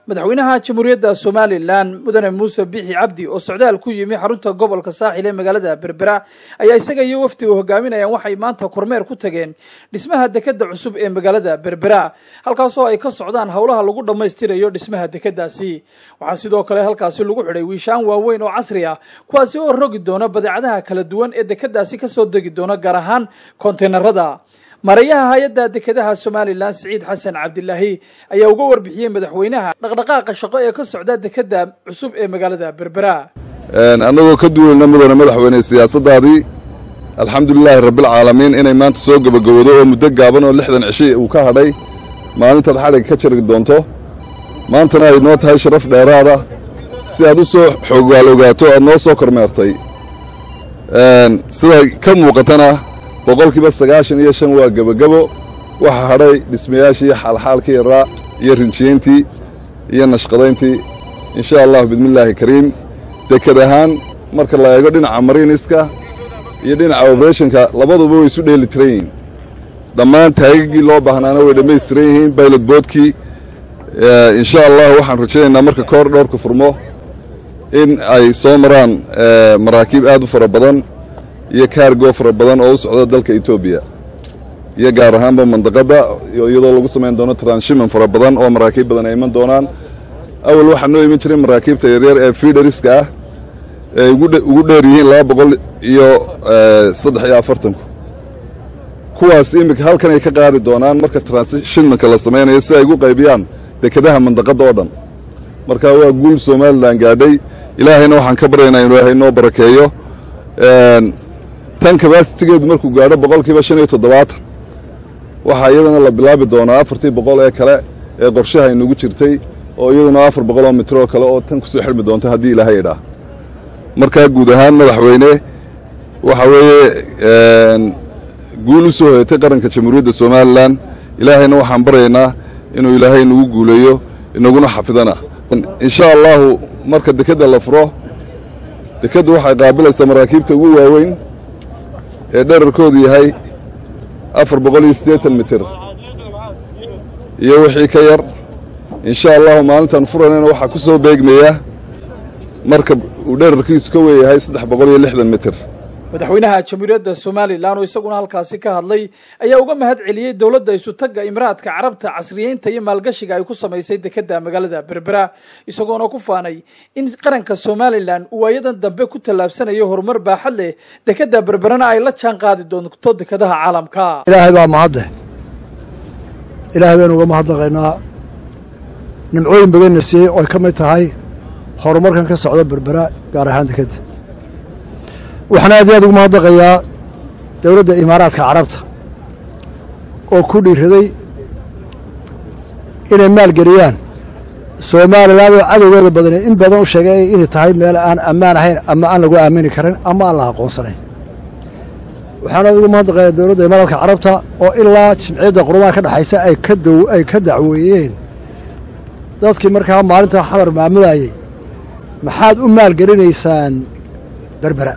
madaxweynaha jamhuuriyadda somalilan mudane muuse bixi cabdi oo socdaal ku yimi xarunta gobolka saaxil ee magaalada berbera ayaa isaga iyo wafdiga hogaaminayaan waxay maanta kormeer ku tageen dhismaha dekeda cusub ee magaalada berbera halkaasoo ay ka socdaan howlaha lagu dhammaystirayo dhismaha dekadaasi waxaa sidoo kale halkaasi lagu xidhay wiishaan waaweyn oo casri ah kuwaasi oo rogi doona badeecadaha kala duwan ee dekadaasi kasoo degi doona gaar ahaan konteynerada mareeyaha hay-adda dekedaha somalilan siciid xasan cabdilaahi ayaa uga warbixiyey madaxweynaha dhaqdhaqaaqa shaqo ee ka socda dekeda cusub ee magaalada berbera annagoo ka duulana mudane madaxweyne siyaasadaadii alxamdulilaahi rabbilcaalamiin inay maanta soo gebagabowdo oo muddo gaaban oo lixdan cishi uu ka hadhay maalintaad xadhig ka jari doonto maantana ay noo tahay sharaf dheeraada si aad u soo xoogaal ogaato aad noo soo kormeertay sida ka muuqatana boqolkiiba sagaashan iyo shan waa gebagabo waxaa hadhay dhismayaashii xaalxaalkii yaraa iyo rinjiyeyntii iyo nashqadayntii insha allahu bidmillaahi kariim deked ahaan marka la eego dhinaca mariiniska iyo dhinaca obrethonka labaduba way isu dheeli tiran yihiin dhammaan taagagii loo baahnaana way dhammaystiran yihiin baylot boodkii insha allahu waxaan rajaynaynaa marka koor dhowrka furmo in ay soo maraan maraakiib aad u fara badan iyo kaargo fara badan oo u socda dalka etoobiya iyo gaar ahaanba mandaqadda iyadoo lagu samayn doono transhiman fara badan oo maraakiib badan ay iman doonaan awal waxaa noo iman jiray maraakiibta yaryar ee fiidhariska ah ee ugu dheer yihiin laba boqol iyo saddex iyo afartanku kuwaas iminka halkan ay ka qaadi doonaan marka transhimanka la samaynayo si ay ugu qaybiyaan dekedaha mandaqadda oo dhan marka waa guul somalilan gaadhay ilaahayna waxaan ka baryaynaa inuu ilaahay noo barakeeyo tan kabasitigeedu markuu gaadho boqolkiiba shan iyo toddobaatan waxaa iyadana la bilaabi doonaa afartii boqol ee kale ee qorshaha inugu jirtay oo iyaduna afar boqol oo mitir oo kale oo tan kusoo xidhmi doonta haddii ilaahay idhaah markaa guud ahaan madaxweyne waxa weeye guul u soo hoyatay qaranka jamhuuriyadda somalilan ilaahayna waxaan baryaynaa inuu ilaahay inagu guuleeyo inaguna xafidana insha allahu marka dekedda la furo dekeddu waxay qaabilaysaa maraakiibta ugu waaweyn ee dherarkoodu yahay afar boqol iyo siddeetan mitir iyo wixii ka yar insha allahu maalintaan furanayna waxaa ku soo beegmaya marka uu dherarkiisu ka weeyahay saddex boqol iyo lixdan mitir madaxweynaha jamhuuriyadda somalilan oo isaguna halkaasi ka hadlay ayaa uga mahad celiyey dowladda isutagga imaraadka carabta casriyeynta iyo maalgashiga ay ku samaysay dekeda magaalada berbera isagoona ku faanay in qaranka somalilan uu waayadan dambe ku tallaabsanayo horumar baaxad leh dekeda berberana ay la jaan qaadi doonto dekadaha caalamka ilaahay baa mahadde ilaahay baynu uga mahadnaqaynaa nimcooyin badanna siiyey oo ay ka mid tahay horumarkan ka socda berbera gaar ahaan dekeda waxaan aad iyo aad ugu mahadnaqayaa dowladda imaaraadka carabta oo ku dhiiraday inay maalgeliyaan somalilan oo cadowgeeda badane in badan u sheegay inay tahay meel aan ammaan ahayn ama aan lagu aamini karin ama aan la aqoonsanayn waxaan aad ugu mahadnaqayaa dowladda imaaraadka carabta oo ilaa jimciyadda qurumaha ka dhexaysa ay ka daw ay ka dacweeyeen dadkii markaa maalintaa xamar maamulayay maxaad u maalgelinaysaan berbera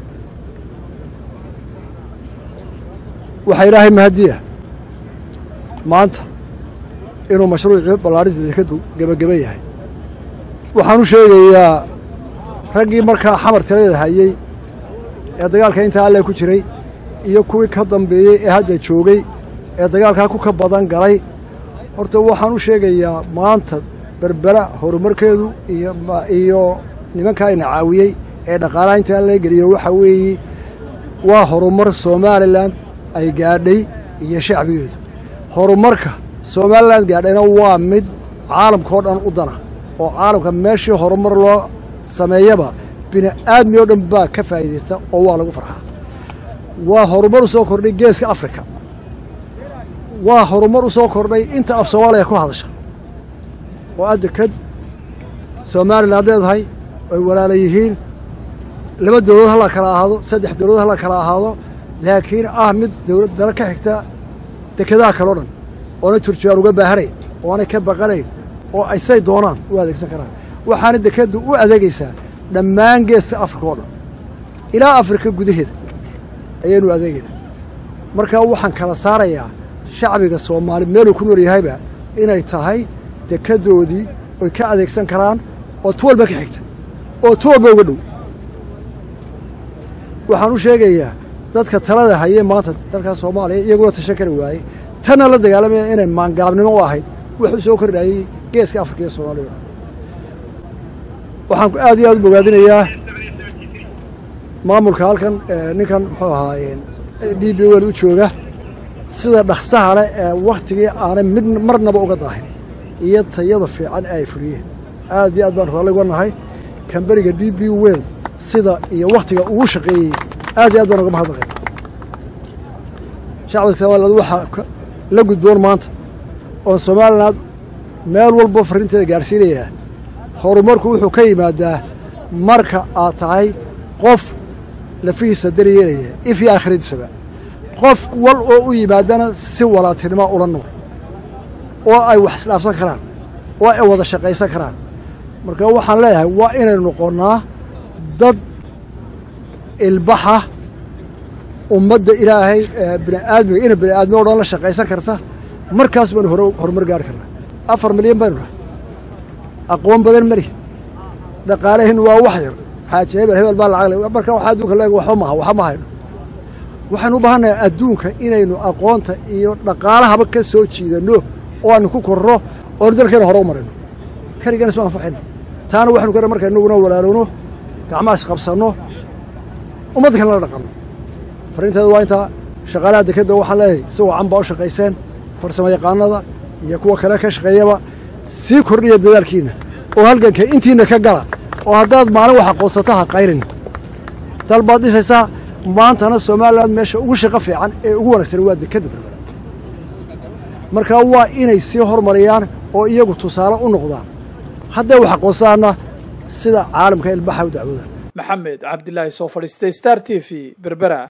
waxaa ilaahay mahadiya maanta inuu mashruucii ballaarinta dekadu gebageba yahay waxaan u sheegayaa raggii markaa xamar tirada hayey ee dagaalka intaa alle ku jiray iyo kuwii ka dambeeyey ee hadda joogay ee dagaalkaa ku ka badan galay horta waxaan u sheegayaa maanta berbera horumarkeedu iyo nimankaa ina caawiyey ee dhaqaalaha intaa laga geliyo waxaa weeye waa horumar somalilan ay gaadhay iyo shacbigeedu horumarka somalilan gaadhayna waa mid caalamka oo dhan u dana oo caalamka meeshii horumar loo sameeyaba bini aadmi oo dhan baa ka faa'iidaysta oo waa lagu farxaa waa horumar u soo kordhay geeska afrika waa horumar u soo kordhay inta af soomaaliya ku hadasha oo adda kad somalilan leedahay ay walaala yihiin laba dowladood ha la kala ahaado saddex dowladood ha la kala ahaado laakiin ah mid dowlad dala ka xigta dekedaha kaleo dhan oona turjubaan uga baahanayn oonay ka baqanayn oo ay say doonaan u adeegsan karaan waxaana dekeddu u adeegaysaa dhammaan geeska afrika oo dhan ilaa afrika gudaheeda ayaynu adeegaynaa markaa waxaan kala saarayaa shacbiga soomaali meeluu ku nool yahayba inay tahay dekedoodii oy ka adeegsan karaan oo tu walba ka xigta oo tu walba uga dhow waxaan u sheegayaa dadka talada hayay maanta dalka soomaaliya iyaguna tashan kari waayey tanna la dagaalamaya inay maangaabnimo u ahayd wuxuu soo kordhayey geeska afrika iyo soomaaliya waxaan aad iyo aad u bogaadinayaa maamulka halkan ninkan muxuu ahaayeen d b wel u jooga sida dhaksaha leh ee wakhtigii aanay mid marnaba uga daahin iyo tayada fiican ee ay fuliyeen aad iyo aad baan raalli uga nahay kamberiga d b wel sida iyo wakhtiga ugu shaqeeyey aad iyo aad baan uga mahadnaqay shacabka somaliland waxaa la gudboon maanta oon somaliland meel walba farrinteeda gaadhsiinayaa horumarku wuxuu ka yimaadaa marka aad tahay qof lafihiisa daryeelaya if iyo aakhiradiisaba qof wal oo u yimaadana si walaatinimo ula nool oo ay wax isdhaafsan karaan oo ay wada shaqaysan karaan marka waxaan leeyahay waa inaynu noqonnaa dad ilbaxa ummadda ilaahay bini'aadmiga ina bini'aadmi o dhan la shaqaysan karta markaas baanu hore horumar gaari karnaa afar milyan baynu nahay aqoon badan mari dhaqaalahin waa wax yar xaaji hebel hebel baa lacag le marka waxa adduunka leeg waxba maha waxba ma hayno waxaynu u baahannahay adduunka inaynu aqoonta iyo dhaqaalahaba ka soo jiidanno oo aanu ku korro oonu dalkeena hore u marayno keligan isma anfaxayno taana waxaynu ka marka inaguna walaalowno gacmaha isqabsanno ummadda kale la dhaqanno farrinteeda waa intaa shaqaalaha dekedda waxaan leeyahay si wacan baa u shaqayseen farsamo yaqaanada iyo kuwa kale ka shaqeeyaba sii kordhiya dadaalkiina oo halganka intiina ka gala oo haddaad maalin wax aqoonsato ha qayrin dal baad dhisaysaa maantana somalilan meesha ugu shaqo fiican ee ugu wanaagsan waa dekadda berbera marka waa inay sii hormariyaan oo iyagu tusaale u noqdaan hadday wax aqoonsadaanna sida caalamka ilbaxa u dacwoodaan maxamed cabdilaahi soo fadhiistay star t v berbera